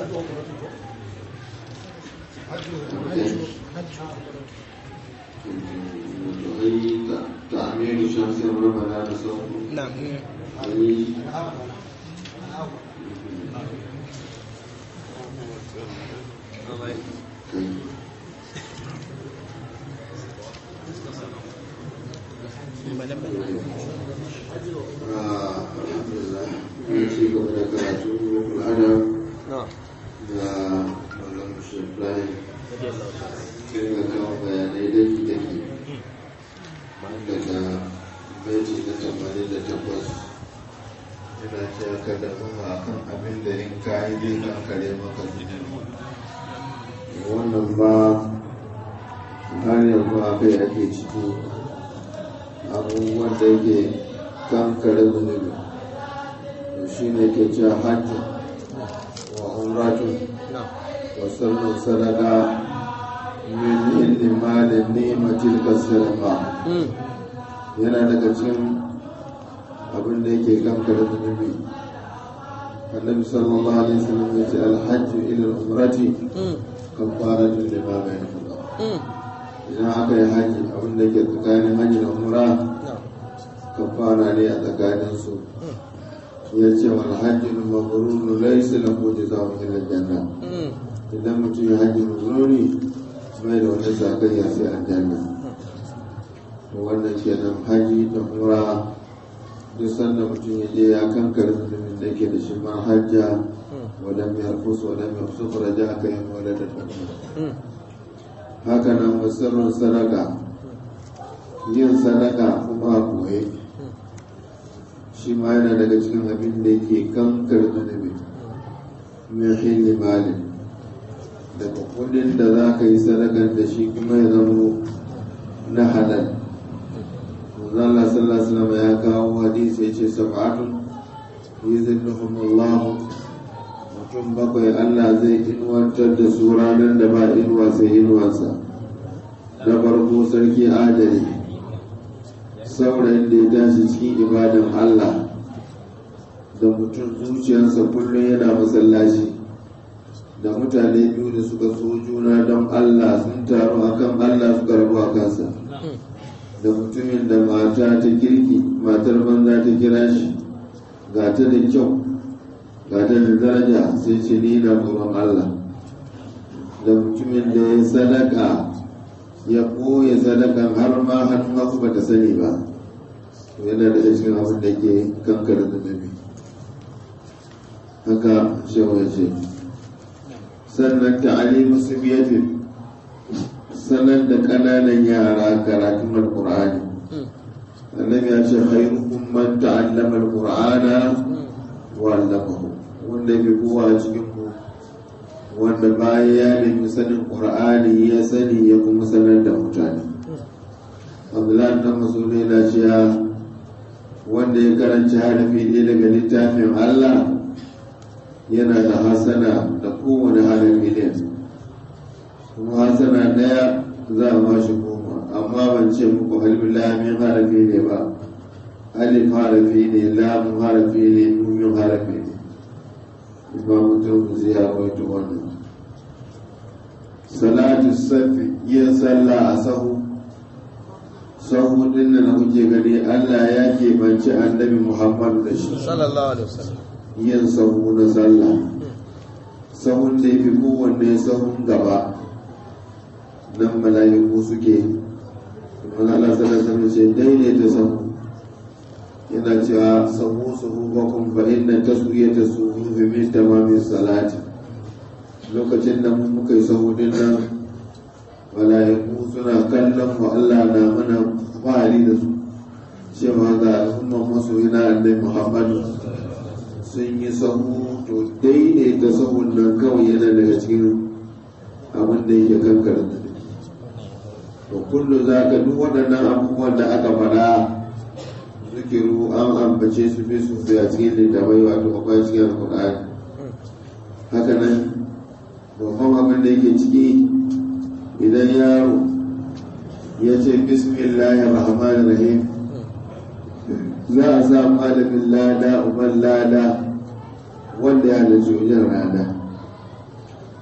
تعمير شمس ربنا بصوت نعم أي alhamdulillah mun ci gaba da karatu al'adab نعم da malam shefrai kin ga kawo bayanai daki daki daga baiti na tamanin da takwas yana cewa ka damuwa a kan abin da in ka yi zai kankare maka zunubi wannan ba har yanzu a kai ake ciki abubuwan da yake kankare zunubi to shi ne ke cewa hajji wa umratun نعم wa sallu sadaka min ilmi malin ni'matil kasirqa yana daga cikin abin da yake kankare zunubi annabi sallallahu alaihi wasallam ya ce alhajju ila umrati kafaratun lima bainahuma idan aka yi haji abin da ke tsakanin haji da umra نعم kafara ne a tsakanin su ya ce wal hajjul mabrur laysa lahu jazaa'un illa janna idan mutum ya haji mabruri bai da wani sakayya sai aljanna to wannan kenan haji da umra duk sanda mutum ya je ya kankare zunubin da yake da shi ma hajja wadda mai harfus wadda mai harfus raja aka yi wadda da tafiya haka nan musirrin sadaka yin sadaka kuma a koye shi ma yana daga cikin abin da yake kankar zunubi min hilli malin daga kudin da za ka yi sadakar da shi kuma ya zamo na halal manzo Allah sallallahu alaihi wasallam ya kawo hadisi yace sab'atun yuzilluhum Allah mutum bakwai Allah zai inuwantar da su ranar da ba inuwa sai inuwarsa na farko sarki adali saurayin da ya tashi cikin ibadan Allah da mutum zuciyarsa kullum yana masallaci da mutane biyu da suka so juna don Allah sun taru akan Allah suka rabu a kansa da mutumin da mata ta kirki matar banza ta kira shi ga ta da kyau ga ta da daraja sai ce ni na tsoron Allah da mutumin da ya sadaka ya ɓoye sadakan har ma hannun hagu ba ta sani ba to yana daga cikin abin da ke kankare zunubi haka shewa ce sannan ta'alimu subiyatin sanar da ƙananan yara karatun alƙur'ani annabi ya ce khairukum man ta'allama alqur'ana wa 'allamahu wanda bi kowa cikin ku wanda bayan ya nemi sanin qur'ani ya sani ya kuma sanar da mutane abdullahi dan masudi yana cewa wanda ya karanci harafi ɗaya daga littafin Allah yana da hasana da kowane harafi ɗaya kuma hasana ɗaya za a ba shi goma amma ban ce muku halin lamin harafi ne ba alif harafi ne lamun harafi ne numin harafi ne imamu turmuzi ya rawaito wannan salatu safi yin sallah a sahu sahu din da na kuke gani allah ya keɓance annabi muhammadu da shi sallallahu alaihi wasallam yin sahu na sallah sahun da ya fi kowanne sahun gaba nan mala'iku suke kuma Allah sallallahu alaihi ce daidaita sahu yana cewa sahu sahu bakum fa inna taswiyata suhufi min tamamin salati lokacin da mun muka yi sahu din nan mala'iku suna kallon mu Allah na mana fahari da su cewa ga al'umman masoyina annabi Muhammadu sun yi sahu to daidaita sahun nan kawai yana daga cikin abin da yake kankara da to kullu za ka duk waɗannan abubuwan da aka faɗa zikiru an ambace su fi su a cikin littafai wato akwai cikin alƙur'ani haka nan babban abin da yake ciki idan yaro ya ce bismillahir rahmanir rahim za a sa malamin lada uban lada wanda ya halarci wajen rana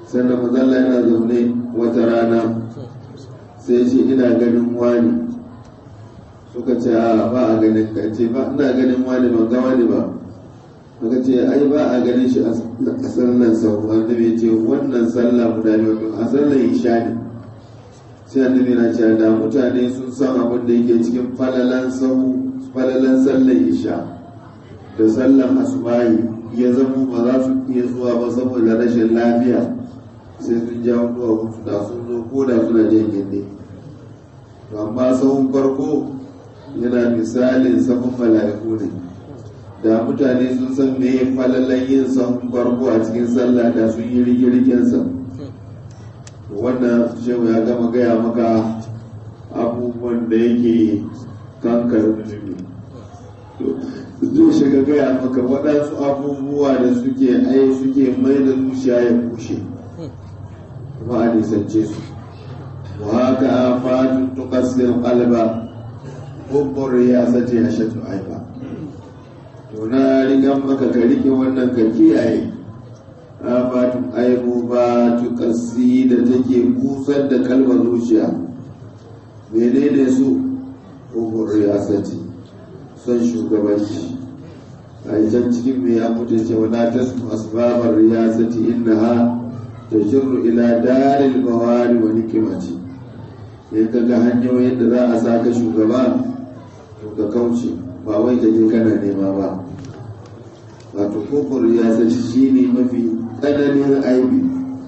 sannan mazalla yana zaune wata rana sai ce ina ganin wani suka ce a ba a ganin ka ce ba ina ganin wani ban ga wani ba suka ce ai ba a ganin shi a sallan sau annabi ya ce wannan sallah guda biyu a sallan isha ne sai annabi na cewa da mutane sun san abin da yake cikin falalan sau falalan sallan isha da sallan asubahi ya zama ba za su iya zuwa ba saboda rashin lafiya sai sun jawo duwa mutu da sun zo ko da suna jan gindi amma sahun farko yana misalin sahun mala'iku ne da mutane sun san me falalan yin sahun farko a cikin sallah da sun yi rigirgensa wannan shehu ya gama gaya maka abubuwan da yake kankar zunubi zai shiga gaya maka waɗansu abubuwa da suke ai suke mai da zuciya ya bushe kuma a nisance su wa haka fatun tukassir qalba hubbur riyasati ashatu aiba to na rigan maka ka rike wannan ka kiyaye afatun aibu ba tukassi da take busar da kalba zuciya menene su hubbur riyasati son shugabanci a can cikin mai ya mutu ce wala tasmu asbabar riyasati innaha tajirru ila daril bawari wa nikimati sai ka ga hanyoyin da za a saka shugaba to ka kauce ba wai ka je kana nema ba wato kofar riyasati shine mafi tsananin aibi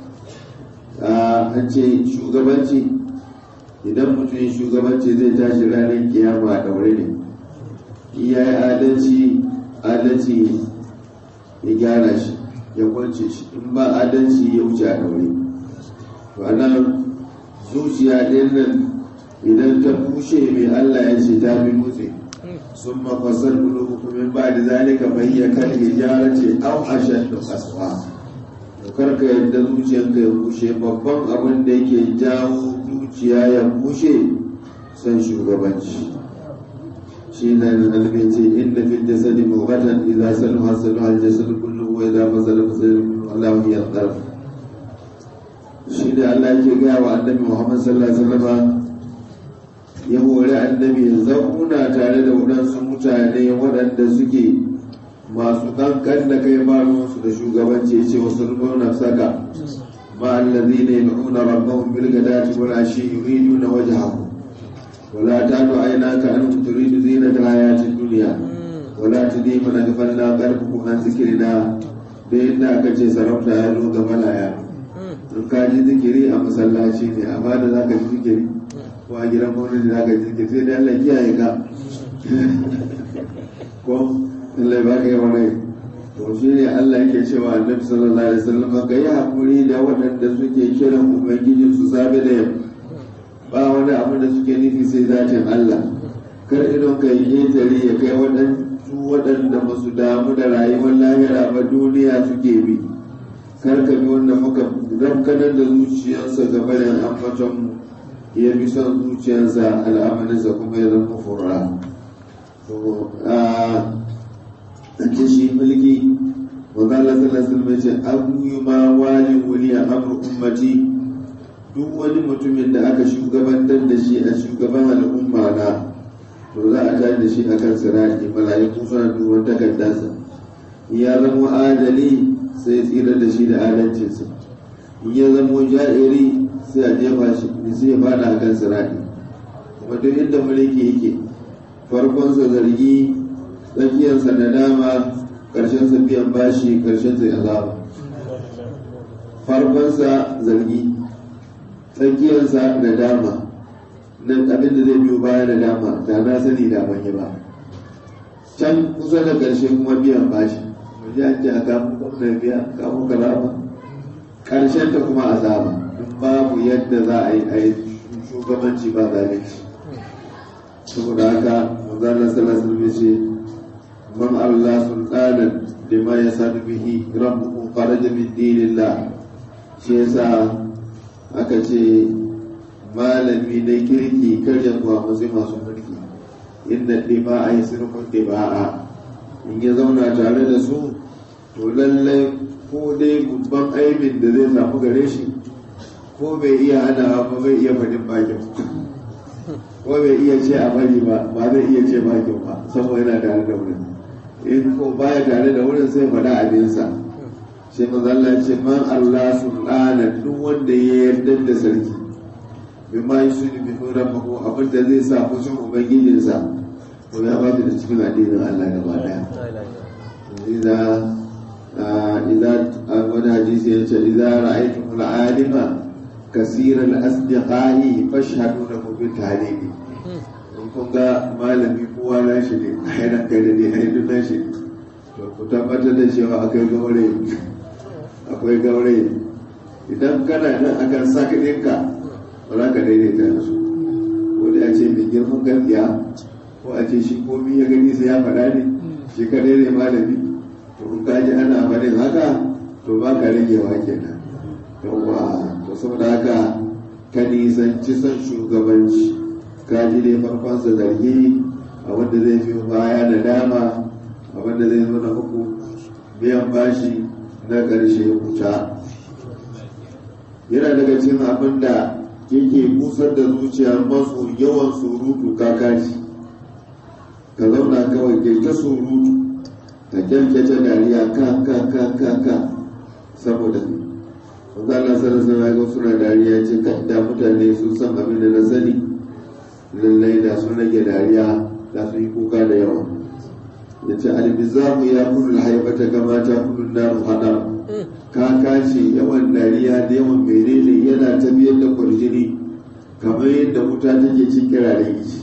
an ce shugabanci idan mutum ya shugabanci zai tashi ranar kiyama a daure ne iya yi adalci adalci ya gyara shi ya kwance shi in ba adalci ya wuce a daure to nan zuciya ɗin nan idan ta bushe mai allah ya ce ta fi nutse sun mafasar bulu hukumin ba da zalika bayyana kan hijara ce au ashan da kasuwa karka yadda zuciyanka ya bushe babban abin da yake jawo zuciya ya bushe son shugabanci shi na alfin ce inda fi jasadi mubatan idza saluha saluha al-jasad kullu wa idza fasala fasala kullu Allahu yaqdir shi da Allah yake ga wa annabi Muhammad sallallahu alaihi wasallam ya hore annabi ya zauna tare da waɗansu mutane waɗanda suke masu kankan da kai ba su da shugabanci ce wasu nuna saka ma allazi ne nuna rabbahum bil gadati wal ashi yuriduna wajhahu wala tadu aynaka an turidu zinata hayati dunya wala tudi man aghfalna qalbuhu an zikrina da yadda aka ce sarauta ya zo ga malaya in ka ji zikiri a masallaci ne amma da zaka ji zikiri ko a gidan maulidi zaka ji zikiri sai dai Allah kiyaye ka ko Allah ba ka yi wani to shi ne Allah yake cewa annabi sallallahu alaihi wasallam ka yi hakuri da waɗanda suke kiran ubangijin su sabe da yamma ba wani abu da suke nufi sai zatin Allah kar idon ka yi ƙetare ya kai waɗansu waɗanda ba su damu da rayuwar lahira ba duniya suke bi kar ka bi wanda muka rafkanar da zuciyarsa gaba da ambaton mu ya bi son zuciyarsa al'amarinsa kuma ya zama furra ake shi mulki wanda Allah sallallahu alaihi ce abu ma wali wuli amru ummati duk wani mutumin da aka shugabantar da shi a shugaban al'umma na to za a tare da shi akan sirati mala'iku suna duban takardarsa ya zama adali sai tsira da shi da adalcinsa in ya zama ja'iri sai a jefa shi sai ya fada akan sirati kuma duk inda mulki yake farkonsa zargi tsakiyarsa na dama ƙarshensa biyan bashi ƙarshensa ya zaba farkonsa zargi tsakiyarsa na dama nan abin da zai biyo baya da dama da na sani da ban yi ba can kusa da ƙarshe kuma biyan bashi waje an ji a kamun gwamnan biya kamun kalama ƙarshen ta kuma azaba in babu yadda za a yi a yi shugabanci ba zalunci saboda haka manzana sallallahu alaihi ce man Allah sultanan lima ya sadu bihi rabbuhu faraja min dinillah shi yasa aka ce malami na kirki karya kuwa masu masu mulki inda dima a yi sirkun diba'a in ya zauna tare da su to lallai ko dai babban aibin da zai samu gare shi ko bai iya hanawa ba bai iya faɗin bakin ko bai iya ce a bari ba ba zai iya ce bakin ba saboda yana tare da wurin in ko baya tare da wurin sai faɗa abinsa sai mazalla ce man Allah sultana duk wanda ya yarda da sarki bi ma yi suni bi nura mako abin da zai sa fushin ubangijinsa to ya ba da cikin addinin Allah gaba daya idan idan wani hadisi ya ce idan ra'aytum al-alima kasira al-asdiqai fashhadu lahu bi tarihi in kun ga malami kowa na shi ne a yana kai da ne a yi na shi to ku tabbatar da cewa akwai gaure akwai gaure idan kana nan akan saka ɗinka ba za ka daidaita da su ko da a ce mai girman gaskiya ko a ce shi komi ya gani sai ya faɗa ne shi kadai ne malami to in ka ji ana faɗin haka to ba ka ragewa kenan yawwa to saboda haka ka nisanci son shugabanci ka ji dai farkonsa zargi a wanda zai fi baya da dama a wanda zai zo na uku biyan bashi na ƙarshe kuta yana daga cikin abin da yake busar da zuciyar masu yawan surutu kakaci ka zauna kawai kai ta surutu ka kyalkyace dariya ka ka ka ka ka saboda wanda Allah sallallahu alaihi wasallam suna dariya ce ka da mutane sun san abin da na sani lallai da sun rage dariya da su yi kuka da yawa ya ce albizamu ya kudu haifata gama ta kudu na hada kaka ce yawan dariya da yawan menene yana tafiyar da kwarjini kamar yadda wuta take cin kiraren yi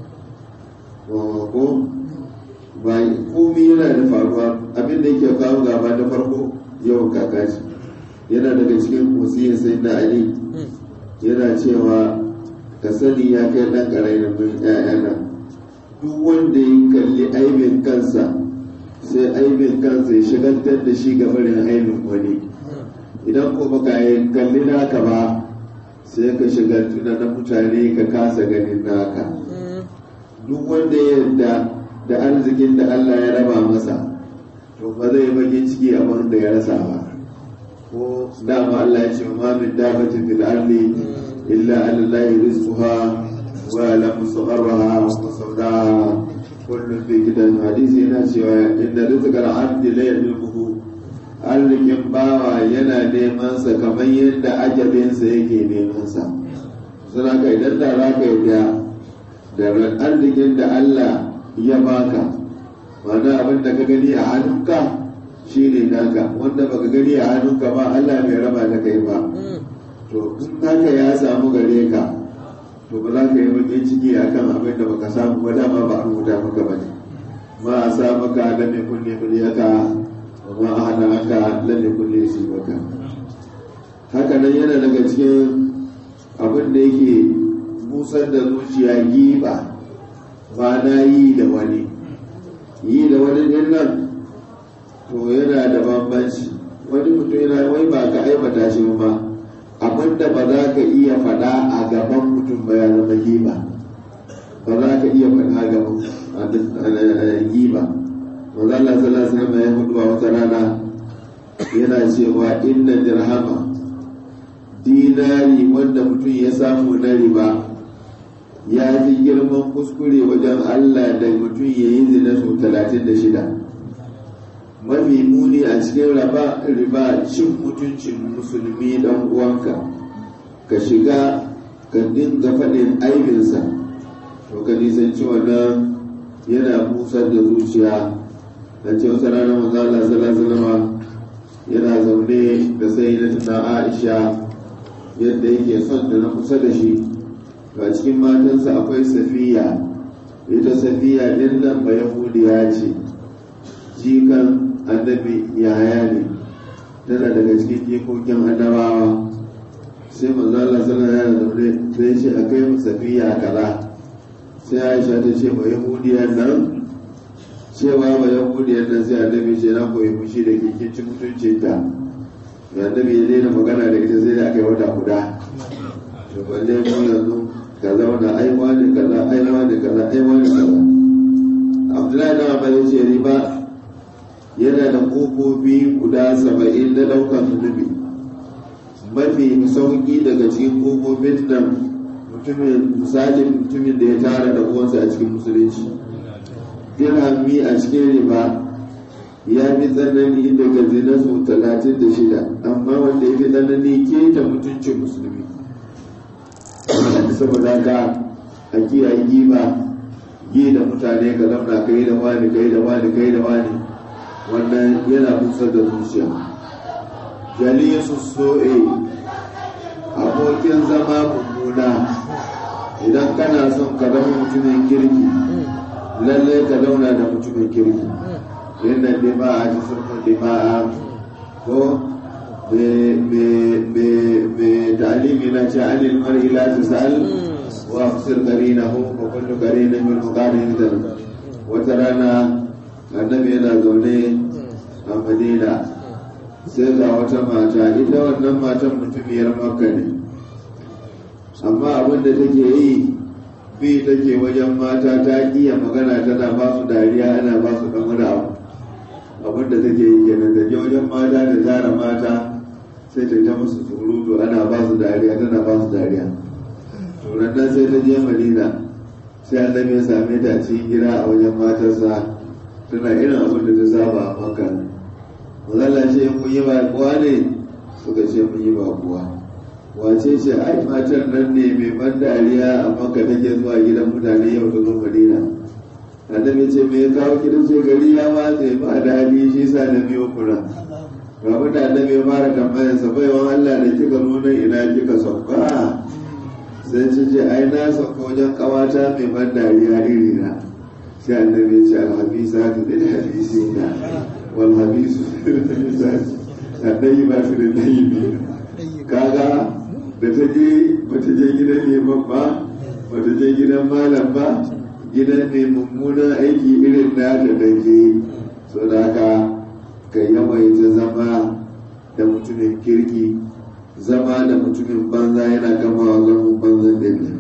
ko bai komi yana da faruwa abin da yake kawo gaba da farko yawan kaka ce yana daga cikin wasiyar sai na ali yana cewa ka sani ya kai ɗan ƙarai da mai ƴaƴana duk wanda ya kalli aibin kansa sai aibin kansa ya shigantar da shi ga barin aibin wani idan ko baka yi kalli naka ba sai ka shigantu da na mutane ka kasa ganin naka duk wanda ya yarda da arzikin da Allah ya raba masa to ba zai bakin ciki a da ya rasa ba ko dama Allah ya ce ma min dabatin fil ardi illa alallahi rizquha wa lam mustaqarraha wa mustawdaha kullum fi gidan hadisi yana cewa inda rizqal abdi la yadluhu arzikin bawa yana neman sa kamar yadda ajalinsa yake neman sa suna ka idan da za ka yi da arzikin da Allah ya baka wanda abin da ka gani a hannunka shi ne naka wanda baka gani a hannunka ba Allah bai raba da kai ba to in haka ya samu gare ka to ba za ka yi bakin ciki akan abin da baka samu ba dama ba a rubuta maka ba ne ma a sa maka lam yakun li muliyaka wa ma ahana aka lam yakun li yusibaka haka nan yana daga cikin abin da yake busar da zuciya giba ba na yi da wani yi da wani din nan to yana da bambanci wani mutum yana wai ba ka aibata shi ba abin da ba za ka iya faɗa a gaban mutum ba ya zama giba ba za ka iya faɗa a gaban giba wanda Allah sallallahu alaihi wasallam ya hudu a wata rana yana cewa inna dirhama dinari wanda mutum ya samu na riba ya fi girman kuskure wajen Allah da mutum ya yi zina sau talatin da shida mafi muni a cikin raba riba cin mutuncin musulmi dan uwanka ka shiga ka dinga faɗin aibinsa to ka nisanci wannan yana busar da zuciya da ce wata ranar manzo Allah sallallahu yana zaune da sai da tuna Aisha yadda yake son da na kusa da shi ga cikin matansa akwai safiya ita safiya din nan ba yahudiya ce jikan annabi yaya ne tana daga cikin jikokin annabawa sai manzo Allah sallallahu alaihi wasallam sai ce akai mu safiya kaza sai Aisha ta ce ba yahudiya nan cewa ba yahudiya nan sai annabi ce na koyi fushi da ke kin ci mutuncin ta annabi ya daina magana da ita sai da aka yi wata guda to balle mu yanzu ka zauna ai wani kaza ai wani kaza ai wani kaza abdullahi da abbas ce riba yana da kofofi guda saba'in na ɗaukar zunubi mafi sauƙi daga cikin ƙofofin nan mutumin misalin mutumin da ya tara da uwansa a cikin musulunci dirhami a cikin riba ya fi tsanani daga zina su talatin da shida amma wanda ya fi tsanani ke ta mutuncin musulmi saboda haka a kiyaye giba yi da mutane ka zauna kai da wani kai da wani kai da wani wannan yana kusa da zuciya jalisu so'e abokin zama mummuna idan kana son ka zama mutumin kirki lallai ka zauna da mutumin kirki inna dima'a jisrun dima'a ko me ta'alimi na ce anil mar'i la tasal wa afsir qarinahu wa kullu qarinin min qarin wata rana annabi yana zaune a madina sai ga wata mata ita wannan matan mutumiyar makka ne amma abin da take yi bi take wajen mata ta kiya magana tana ba su dariya ana ba su dan wani abu abin da take yi kenan da je wajen mata da zara mata sai ta ta musu surutu ana ba su dariya tana ba su dariya to nan sai ta je madina sai annabi ya same ta cikin gida a wajen matarsa tana irin abin da ta saba a makka mazalla ce mun yi bakuwa ne suka ce mun yi bakuwa wace ce ai matar nan ne mai ban dariya a makka take zuwa gidan mutane yau ta zo madina annabi ce me ya kawo gidan ce gari ya watse ba daɗi shi sa na biyo kuna ga da annabi ya fara tambayar sa baiwan Allah da kika nuna ina kika sauka sai ce ce ai na sauka wajen kawata mai ban dariya iri na sai annabi ya ce alhabisa ta da hadisi na wal habisu da dai ba su da dai biyu kaga da ta je bata je gidan neman ba bata je gidan malam ba gidan ne mummunan aiki irin na da take so da haka ka yawaita zama da mutumin kirki zama da mutumin banza yana kama wa zama banzan da ne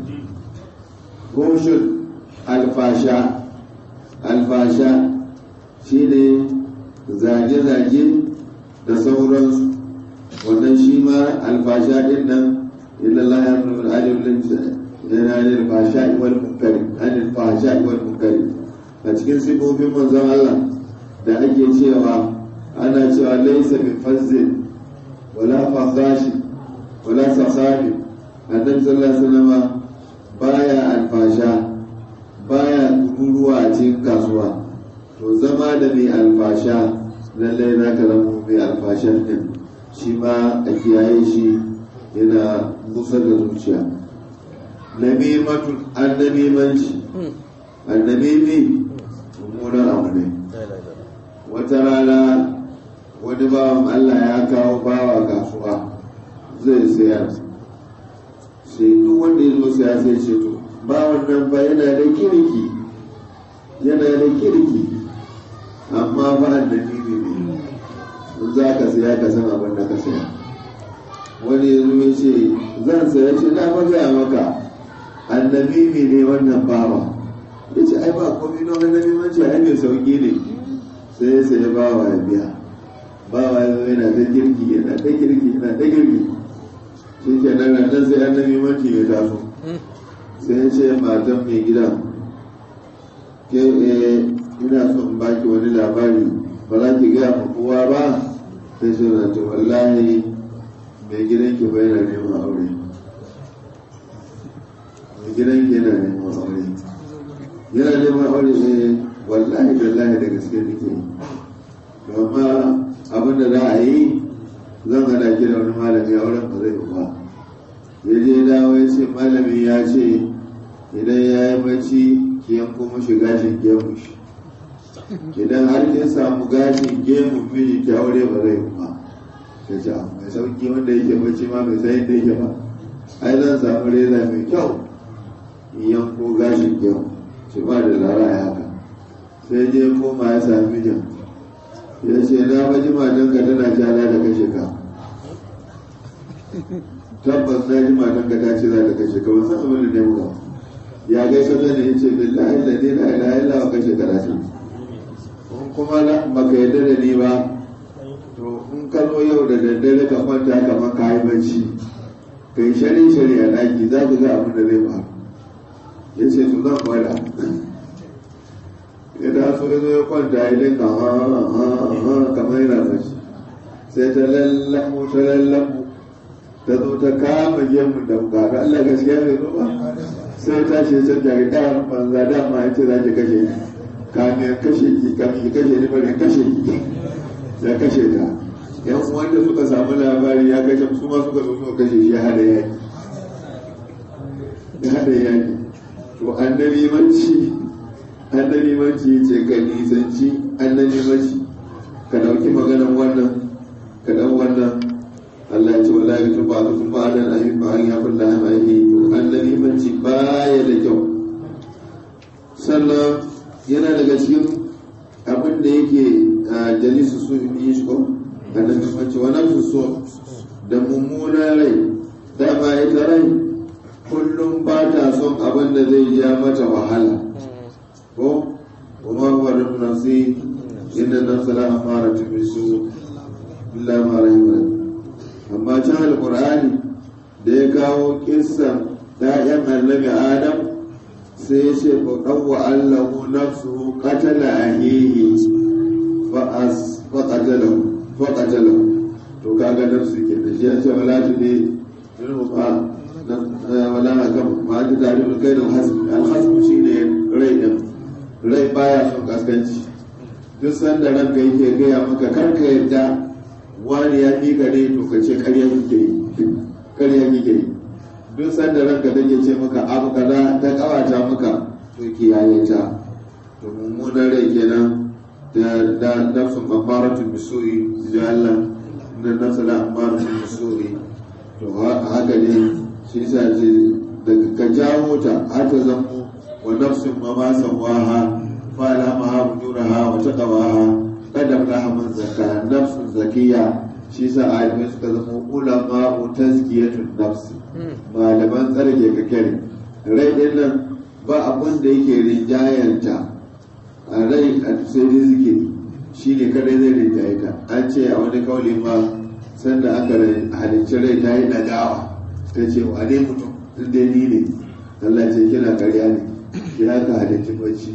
goshin alfasha alfasha shi ne zage-zage da sauransu wannan shi ma alfasha din nan illallah ya nuna al'adun yana yin fasha wal munkari anil fasha wal munkari a cikin sifofin manzon Allah da ake cewa ana cewa laysa bi fazzin wala fasashi wala sasabi annabi sallallahu alaihi wasallam baya alfasha baya kururuwa a cikin kasuwa to zama da mai alfasha lallai za ka zama mai alfashan din shi ma a kiyaye shi yana kusa da zuciya namimatun annamimanci annamimi mummunan abu ne wata rana wani bawan Allah ya kawo bawa kasuwa zai sayar sai duk wanda ya zo saya sai ce to bawan nan ba yana da kirki yana da kirki amma ba annamimi ne in za ka saya ka san abin da ka saya wani ya zo ya ce zan saya ce na magaya maka annamimi ne wannan bawa ya ce ai ba komi na annabi manci ai mai sauki ne sai ya sai bawa ya biya bawa ya zo yana ta girki yana ta girki yana ta girki shi ke nan nan sai annabi manci ya taso sai ya ce matan mai gidan ke ina son in baki wani labari ba za ki gaya ma kowa ba sai shi na ce wallahi mai gidan ki bai na neman aure mai gidan ki yana neman aure yana neman aure ne wallahi billahi da gaske nake amma abin da za a yi zan hada ki da wani malami auren ba zai ba ya je dawo ya ce malami ya ce idan ya yi bacci ki yanko mashi gashin gemu shi idan har kin samu gashin gemu miji ki aure ba zai ba ta ce mai sauki wanda yake bacci ma mai sayin da yake ba ai zan samu reza mai kyau in yanko gashin gemu ce ba da lara ya haka sai je koma ya sami mijin ya ce na faji matan ka tana jana da kashe ka tabbas na ji matan ka ta ce za ta kashe ka wasan abin da ne muka ya gaisa da ne ya ce billahi da ne na ila illa wa kashe ka rasu kuma baka yarda da ni ba to to in ka zo yau da daddare ka kwanta kamar ka yi bacci ka yi shari shari a ɗaki za ka ga abin da zai faru ya ce to zan gwada ya da so ya zo ya kwanta ya dinga ha ha ha kamar yana bacci sai ta lallamu ta lallamu ta zo ta kama gemu da bukata Allah gaskiya bai zo ba sai ta ce ta jari ɗayan banza dama ya ce za ki kashe ni kamin kashe ki kamin ki kashe ni bari kashe ki ya kashe ta yan wanda suka samu labari ya kashe su ma suka zo suka kashe shi hada yaki ya hada yaki to annabi manci annabi manci ce ka nisanci annabi manci ka dauki maganan wannan ka dau wannan Allah ya ce wallahi tun ba tun ba da ayi ba ya kulla ma yi to annabi manci baya da kyau sannan yana daga cikin abin da yake a jalisu su yi shi ko annabi manci wa nafsu so da mummunan rai dama ita rai kullum ba ta son abin da zai ja mata wahala ko kuma huwa da nafsi inda nafsa la amara ta bisu illa ma rahima amma can alqur'ani da ya kawo kissan ɗayan annabi adam sai ya ce fa qawwa allahu nafsuhu qatala ahihi fa as fa qatalahu fa qatalahu to kaga nafsu ke da shi ya ce wala tudi minhu fa wala kam ma ta tare da kai da hasbi alhasbu shine rai din rai baya son kaskanci duk sanda ranka yake gaya maka karka yadda wani ya fi gare to ka ce karya kike yi karya kike yi duk sanda ranka take ce maka abu kaza ta kawata maka to kiyaye ta to mummunan rai kenan da da nafsun amaratun bisu'i da Allah na nafsun amaratun bisu'i to haka ne shi yasa ce daga ka jawo ta har ta zamo wa nafsin ma ma sawaha fa alhamaha fujuraha wa taqwaha kada aflaha man zakka nafsun zakiya shi yasa alimai suka zama ulama tazkiyatun nafsi malaman tsarki ka kare rai din nan ba abin da yake rinjayanta a rai a sai dai zikiri shi ne kadai zai rinjaye ta an ce a wani kauli ma sanda aka halicci rai ta yi dagawa ta ce wa ne mutum tun dai ni ne Allah ce kina karya ne ki haka halicci bacci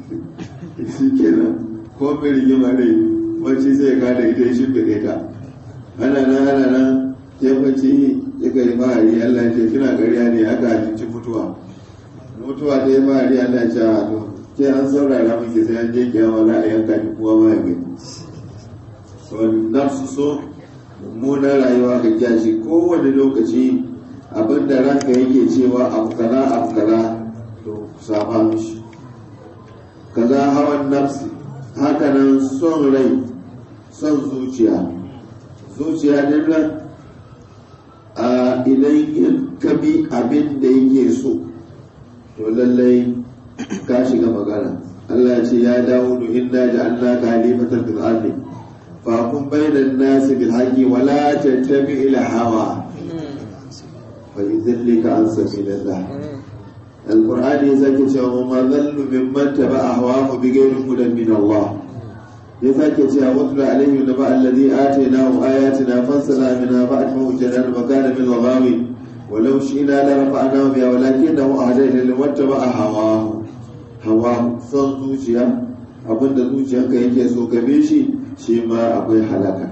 shi kenan ko mai rigima rai bacci sai ka da ita shi bai ta ana nan ana nan ya bacci ya kai bahari Allah ce kina karya ne haka halicci mutuwa mutuwa ta yi bahari Allah ce a to sai an saurara muke sai an je kiyama za a yanka ki kowa ma ya gani nafsu so mummunan rayuwa ga kyashi kowane lokaci abinda ranka yake cewa abu kaza abu kaza to saba mishi kaza hawan nafsi hakanan son rai son zuciya zuciya din nan a idan ka bi abin da yake so to lallai ka shiga magana Allah ya ce ya dawo da inna ja'alnaka khalifatan fil ardi فكن بين الناس بالحق ولا تتبع الهوى فيذلك عن سبيل الله القرآن يزكي وما ذل ممن تبع هواه بغير هدى من الله يزكي واتل عليه نبأ الذي آتيناه آياتنا فانسلخ منها فأتبعه الجنان وكان من الغاوي ولو شئنا لرفعناه بها ولكنه أهدى إلى واتبع هواه هواه son zuciya abinda zuciyarka yake so ka bi shi shi ma akwai halaka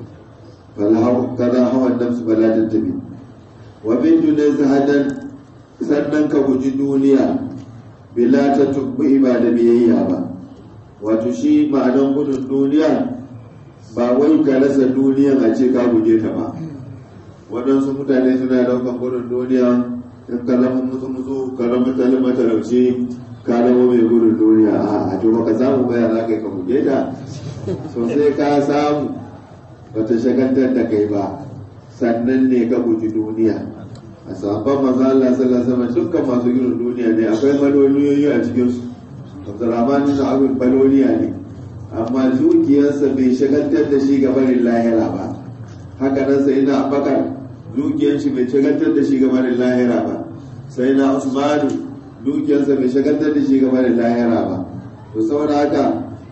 kaza hawan nafsu bala tattabi wa bin dunai zahadan sannan ka guji duniya bila ta tubbi ba da biyayya ba wato shi ma'anan gudun duniya ba wai ka rasa duniyan a ce ka guje ta ba waɗansu mutane suna daukan gudun duniya in ka zama musu musu ka zama talima talauci ka zama mai gudun duniya a to baka samu baya za ka yi ka guje ta sosai ka samu bata shagantar da kai ba sannan ne ka guji duniya a sabon maza Allah sallallahu alaihi dukkan masu gudun duniya ne akwai maloliyoyi a cikin su Abdurrahman bin Abin baloliya ne amma dukiyarsa bai shagantar da shi ga barin lahira ba haka nan sai na Abubakar dukiyar shi bai shagantar da shi ga barin lahira ba sai na Usmanu dukiyarsa bai shagantar da shi ga barin lahira ba to saboda haka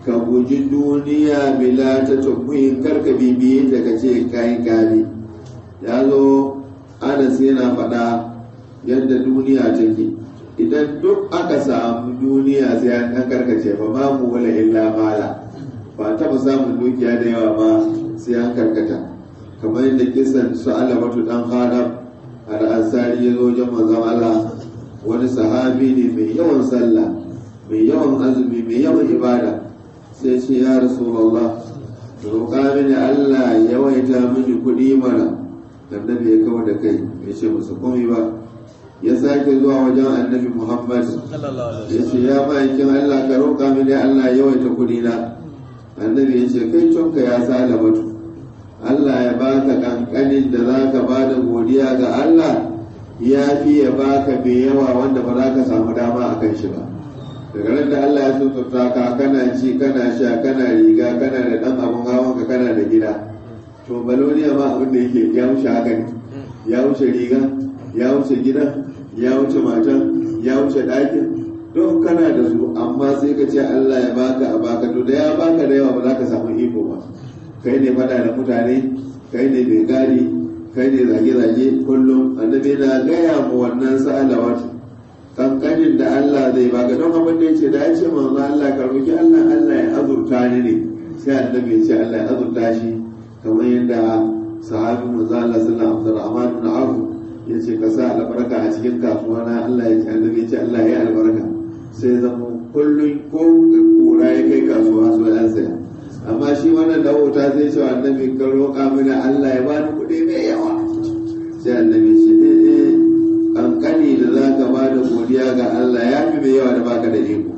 ka guji duniya bila ta tukuyin karka bibiye ta ka ce kayi kame ya zo anas yana faɗa yadda duniya take idan duk aka samu duniya sai an karkace ba ma mu wala illa mala ba taɓa samun dukiya da yawa ba sai an karkata kamar yadda kisan su alamatu dan hadam al'asari ya zo wajen manzon Allah wani sahabi ne mai yawan sallah mai yawan azumi mai yawan ibada sai ce ya rasulullah roƙa mini Allah ya yawaita mini kuɗi mana annabi ya kawo da kai ya ce musu komai ba ya sake zuwa wajen annabi Muhammad ya ce ya ma'aikin Allah ka roƙa mini Allah ya yawaita kuɗi na annabi ya ce kai cunka ya sa batu Allah ya baka kankanin da za ka ba da godiya ga Allah ya fi ya baka mai yawa wanda ba za ka samu dama a kan shi ba daga nan da Allah ya tuntuta ka kana ci kana sha kana riga kana da dan abun hawan ka kana da gida to baloniya ma abin da yake ya wuce haka ne ya wuce riga ya wuce gida ya wuce matan ya wuce ɗakin don kana da su amma sai ka ce Allah ya baka a baka to da ya baka da yawa ba za ka samu iko ba kai ne fada da mutane kai ne mai gadi kai ne zage-zage kullum annabi na gaya mu wannan sa'alawat kankanin da Allah zai baka don abin da yace da ya ce manzo Allah ka roki Allah Allah ya azurta ni ne sai annabi ya ce Allah ya azurta shi kamar yadda sahabi manzo Allah sallallahu alaihi wasallam ibn Auf yace ka sa albarka a cikin kasuwa na Allah ya ce annabi ya ce Allah ya albarka sai zama kullum ko kura ya kai kasuwa su ya saya amma shi wannan da wuta zai ce annabi ka roƙa mini Allah ya bani kuɗi mai yawa sai annabi ce eh eh kankani da za ka ba da godiya ga Allah ya fi mai yawa da baka da iko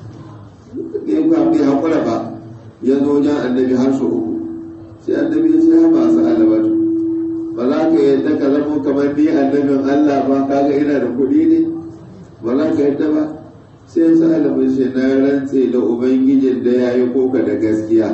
ne ku bai hakura ba ya zo wajen annabi har su uku sai annabi ya ce ha ba su alabatu ba za ka yadda ka zama kamar ni annabin Allah ba kaga ina da kuɗi ne ba za ka yadda ba sai sa alamun shi na rantse da ubangijin da ya yi koka da gaskiya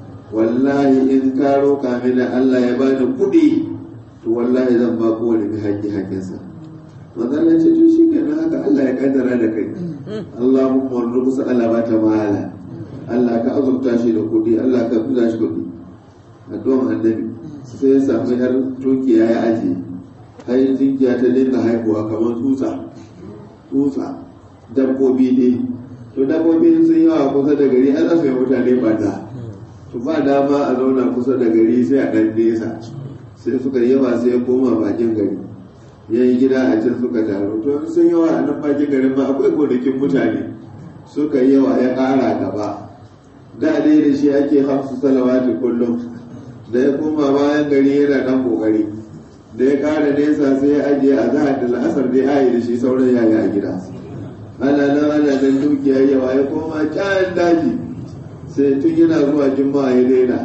wallahi in ka roƙa mini Allah ya bani kuɗi to wallahi zan ba kowane mai haƙƙi haƙƙinsa manzon ce to shi kenan haka Allah ya kaddara da kai Allahumma warzuqsa ala ba ta mala Allah ka azurta shi da kuɗi Allah ka buza shi kuɗi addu'an annabi sai ya samu yar tukiya ya aje har jinkiya ta dinga haihuwa kamar tsutsa tsutsa dabbobi ne to dabbobi sun yawa kusa da gari an zasu yi mutane banda to ba dama a zauna kusa da gari sai a ɗan nesa sai suka yawa sai ya koma bakin gari ya yi gida a can suka taru to sun yawa a nan bakin garin ma akwai gonakin mutane suka yawa ya ƙara gaba da dai da shi ake hamsu salawati kullum da ya koma bayan gari yana ɗan ƙoƙari da ya ƙara nesa sai ya ajiye a zahar da la'asar dai ayi da shi sauran yaya a gida ana nan ana nan dukiya yawa ya koma can daji sai tun yana zuwa juma'a ya daina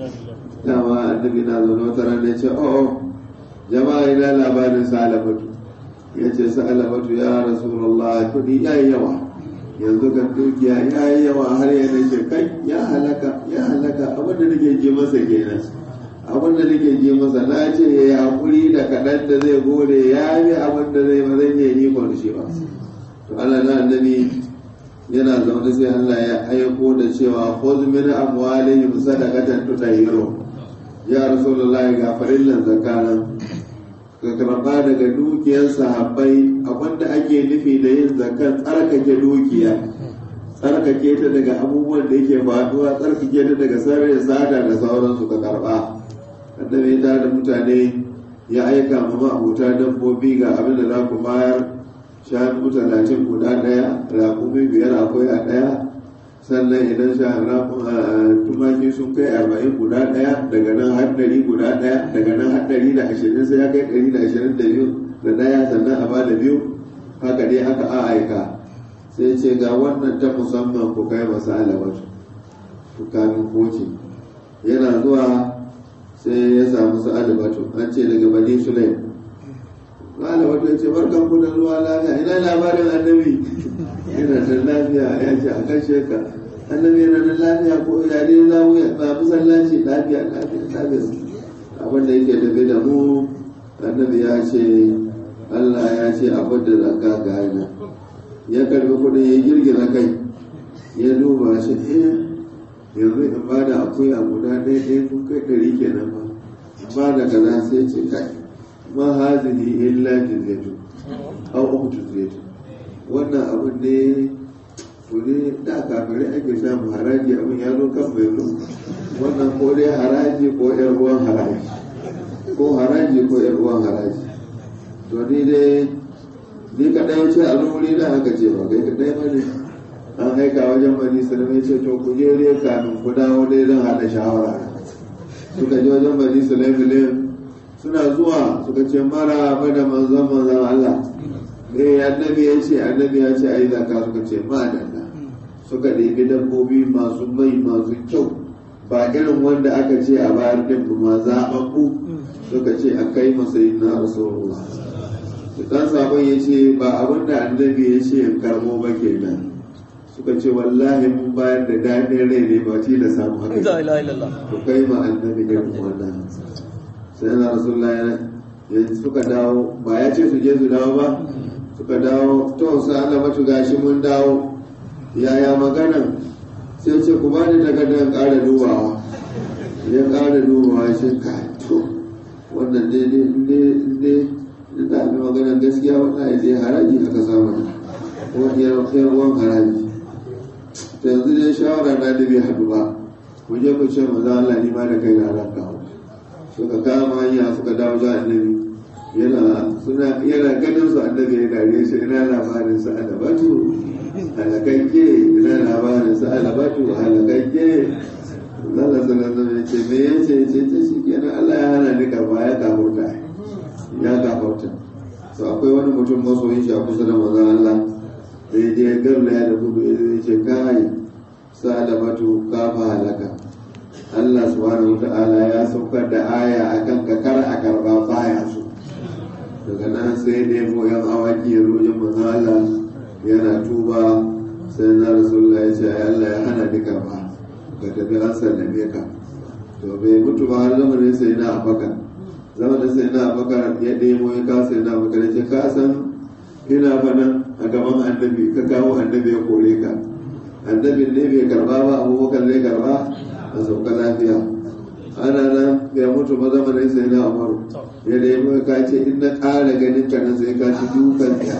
dama annabi na zaune wata rana ya ce oh jama'a ina labarin salamatu ya ce salamatu ya rasulullah kudi ya yi yawa yanzu kan dukiya ya yi yawa har ya nake kai ya halaka ya halaka abinda nake je masa kenan abinda nake je masa na ce ya yi hakuri da kaɗan da zai gode ya yi abinda zai ba zai iya yi shi ba to Allah na annabi yana zaune sai Allah ya aiko da cewa khudh min amwalihim sadaqatan tutahhiru ya rasulullahi ga farillan zakana ka karba daga dukiyar sahabbai abinda ake nufi da yin zakar tsarkake dukiya tsarkake ta daga abubuwan da yake faduwa tsarkake ta daga sarrin sada da sauransu ka karba annabi ya da mutane ya aika ma ma'abuta dabbobi ga abin da za ku bayar shanu talatin guda ɗaya raƙumi biyar akwai a ɗaya sannan idan tumaki sun kai arba'in guda ɗaya daga nan har ɗari guda ɗaya daga nan har ɗari da ashirin sai ya kai ɗari da ashirin da biyu da ɗaya sannan a ba da biyu haka dai aka a aika sai ce ga wannan ta musamman ku kai masu alamatu ku kamin koci yana zuwa sai ya samu su alamatu an ce daga bani sulaim Lala wata ce barkan ku da ruwa lafiya ina labarin annabi yana da lafiya ya ce a kan sheka annabi yana da lafiya ko ya ne za mu ba musallaci lafiya lafiya lafiya abin da yake tafi da mu annabi ya ce Allah ya ce abin da zaka gane ya karbi kuɗin ya girgiza kai ya duba shi eh yanzu in ba da akuya guda ɗaya ɗaya kun kai ɗari kenan ba ba da kaza sai ce kai ma hazihi illa jizyatu aw ukhtu jizyatu wannan abin ne to ne da kafirai ake samu haraji abin ya zo kan mai zo wannan ko dai haraji ko yar ruwan haraji ko haraji ko yar ruwan haraji to ni dai ni kaɗai ce a wuri da haka ce ba kai kaɗai ba ne an aika wajen bani sulaiman ce to ku je dai kafin ku dawo dai zan haɗa shawara suka je wajen bani sulaiman suna zuwa suka ce mara da manzon manzon Allah eh annabi ya ce annabi ya ce ai zaka suka ce ma dalla suka ɗebi dabbobi masu mai masu kyau ba irin wanda aka ce a bayar din ma zaɓaɓɓu suka ce a kai masa yin na rasulullah dan sabon ya ce ba abin da annabi ya ce in karbo ba kenan suka ce wallahi mun bayar da daɗin rai ne ba ci da samu haka ku kai ma annabi irin wannan sai na rasulullah ya suka dawo ba ya ce su je su dawo ba suka dawo to sai Allah matu gashi mun dawo yaya maganan sai ce ku bani takardar ƙara dubawa ya ƙara dubawa shi ka to wannan daidai daidai da abin maganar gaskiya wata ya je haraji aka samu ko yan ruwan haraji ta yanzu dai shawara na da bai haɗu ba mu je ku ce maza Allah ni ma da kai na ranka suka kama hanya suka dawo ga annabi yana suna yana ganin su annabi ya dare shi ina labarin sa alabatu halakakke ina labarin sa alabatu halakakke Allah sallallahu alaihi ce me yace ce ce shi kenan Allah ya hana ni karba ya kafurta ya kafurta to akwai wani mutum masoyin shi a kusa da manzon Allah da ya je garna ya da gudu ya ce kai sa alabatu kafa halaka Allah subhanahu wata'ala ya saukar da aya akan ka kar a karba baya su daga nan sai nemo yan awaki ya rojin manzo Allah yana tuba sai na rasulullah ya ce ai Allah ya hana ni karba ka tafi an sallame ka to bai mutu ba har zamanin sai na abakar zamanin sai na abakar ya nemo ya kasa sai na abakar ya ce ka san ina fanan a gaban annabi ka kawo annabi ya kore ka annabin ne bai karba ba abubakar zai karba a sauka lafiya ana nan bai mutu ba zamanin sai na amaru ya nemi ka ce in na ƙara ganin ka nan sai ka ci dukan ta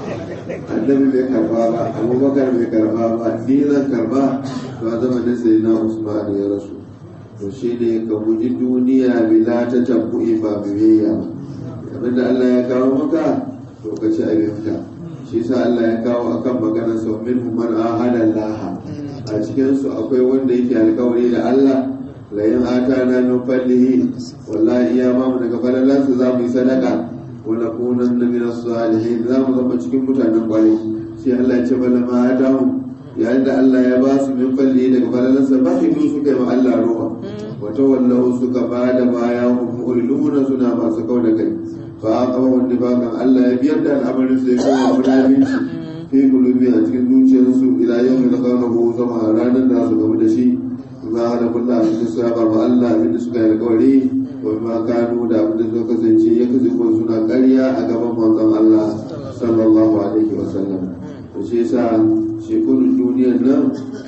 annabi bai karba ba abubakar bai karba ba ni zan karba to a zamanin sai na usman ya rasu to shi ne ka guji duniya bila ta tabbu'i ba biyayya ba abinda Allah ya kawo maka to ka ci abinka shi sa Allah ya kawo akan maganar sau min man ahada Allah a cikinsu akwai wanda yake alkawari da Allah la yin ata na min fallihi wallahi iya ma mu daga falalansu za mu yi sadaka wa nakunan na min salihin za mu zama cikin mutanen kwarai sai Allah ya ce bala ma atahum yayin da Allah ya ba su min fallihi daga falalansa ba shi su kai ma Allah ruwa wa tawallahu suka ba da baya hum mu'riduna suna masu kauda kai fa aqama wanda bakan Allah ya biyar da al'amarin sai kuma munafici fi kulubi a cikin zuciyarsu ila yau mai zakarahu zama ranar da su gamu da shi za a da kulla abin da suka ba Allah abin da suka yi alkawari wa ma kanu da abin da suka kasance ya kasance ko suna ƙarya a gaban manzon Allah sallallahu alaihi wa sallam to shi yasa shekunun duniyar nan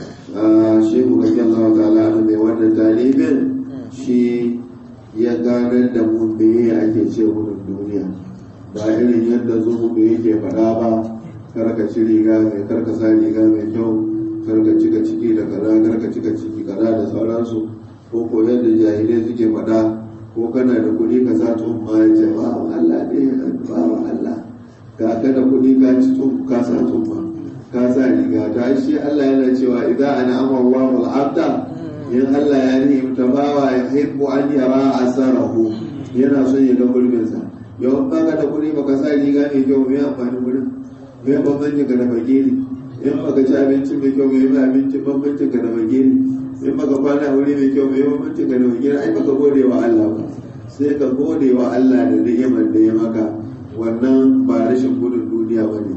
shehu radiyallahu ta'ala anhu mai wannan talibin shi ya ganar da mu me ake ce wurin duniya ba irin yadda zuhudu yake faɗa ba karka ci riga mai karka sa riga mai kyau karka cika ciki da kaza karka cika ciki kaza da sauransu ko ko yadda jahilai suke faɗa ko kana da kuɗi ka sa tsumma ya ce ba Allah ne ba Allah ga ka da kuɗi ka ci tsum ka sa tsumma ka sa riga ta shi Allah yana cewa idan ana amma Allahu al-abda in Allah ya ni'imta bawa ya hibbu an yara asarahu yana son ya ga gurbinsa yau ba ka da kuɗi baka sa riga mai kyau mai amfani gurin mai bambanci ka da bageri in baka ci abinci mai kyau mai mai abinci bambanci ka da bageri in baka kwana wuri mai kyau mai bambanci ka da bageri ai baka gode wa Allah ba sai ka gode wa Allah da ni'imar da ya maka wannan ba rashin gudun duniya ba ne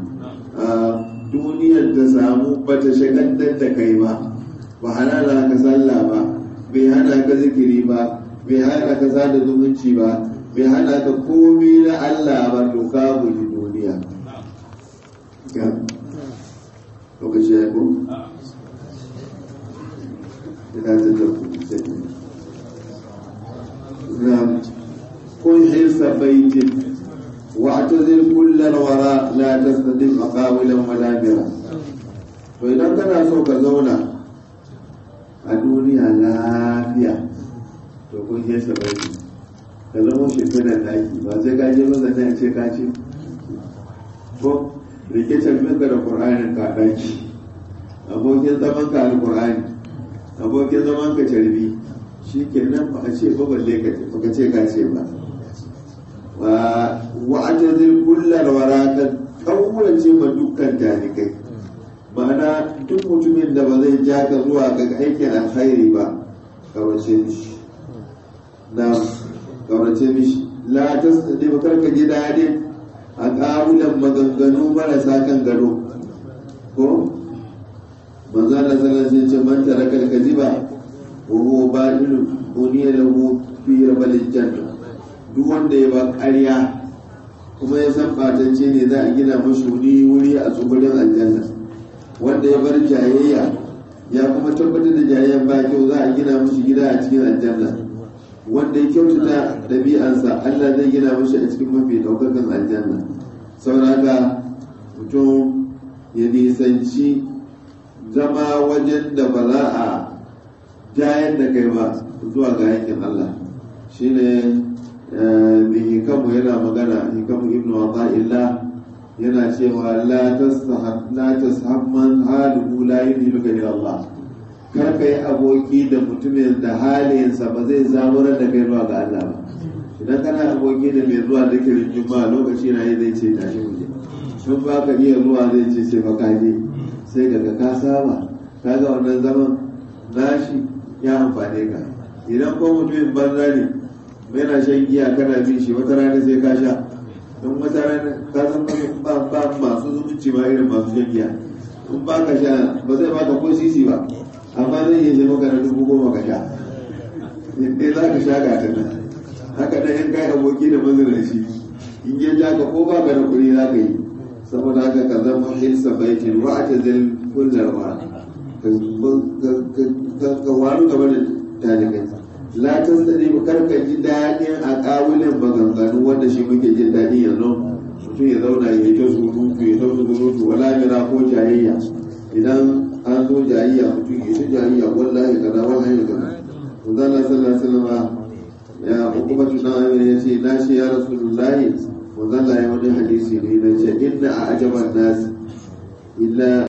duniyar ta samu bata shagaltar da kai ba ba hana ka sallah ba bai hana ka zikiri ba bai hana ka sada zumunci ba bai hana ka komi na Allah ba to ka guji duniya lokaci ya ko tunatar da ku sai نعم كن حرص بيت واعتزل كل الوراء لا تستدم مقاولا ولا مرا فإذا كان سوك زونا الدنيا lafiya to kun hirsa baiti ka zama shimfiɗar daki ba sai ka je masa nan ce ka ce ko rike carbinka da ƙur'anin ka daki abokin zaman ka alƙur'ani abokin zaman ka carbi shi ke nan ba a ce ba balle ka ce baka ce ka ce ba wa wa'ajazil kullar waraka kawwace ma dukkan talikai ma'ana duk mutumin da ba zai ja ka zuwa ga aikin alkhairi ba kawace mishi na kawace mishi la tasdi ba karka ji daɗi a ƙawulan maganganu marasa kan gado ko manzo Allah sallallahu alaihi wasallam ce man taraka al-kadhiba وهو بادل بني له في ربل الجنة duk wanda ya ba ƙarya kuma ya san ɓatacce ne za a gina mashi wuri wuri a tsibirin aljanna wanda ya bar jayayya ya kuma tabbatar da jayayyan ba kyau za a gina mashi gida a cikin aljanna wanda ya kyautata ɗabi'ansa Allah zai gina mashi a cikin mafi ɗaukakan aljanna sauraka mutum ya nisanci zama wajen da ba za a jayar da kai ba zuwa ga yankin Allah shi ne mai hikamu yana magana hikamu ibnu illa yana cewa la tashamman haluhu la yudhibuka ila Allah kar ka yi aboki da mutumin da halinsa ba zai zaburar da kai zuwa ga Allah ba idan kana aboki da mai zuwa zikirin juma'a lokaci na yi zai ce tashi mu je sun ba ka iya zuwa zai ce sai fa je sai daga ka saba kaga wannan zaman nashi ya amfane ka idan ko mutumin banza ne yana shan giya kana bin shi wata rana sai ka sha don wata rana ka san ba ba masu zumunci ma irin masu shan giya in ba ka sha ba zai baka ko sisi ba amma zai iya maka na dubu goma ka sha in za ka sha ga ta nan haka nan in kai aboki da mazinaci in ya ja ka ko ba ka da kuɗi za ka yi saboda haka ka zama hilsa baitin wa'atazil kullal wara ka waru gaba da talibai la ta sani ba karka ji daɗin a ƙawulin maganganu wanda shi muke jin daɗi yanzu mutum ya zauna ya yi ta surutu ya ta surutu wala mira ko jayayya idan an zo jayayya mutum ya ta jayayya wallahi kaza wallahi kaza to zalla sallallahu alaihi wasallam ya hukumatu na amina ya ce na shi ya rasulullahi wa zalla ya wani hadisi ne na ce inna a ajaban nasi illa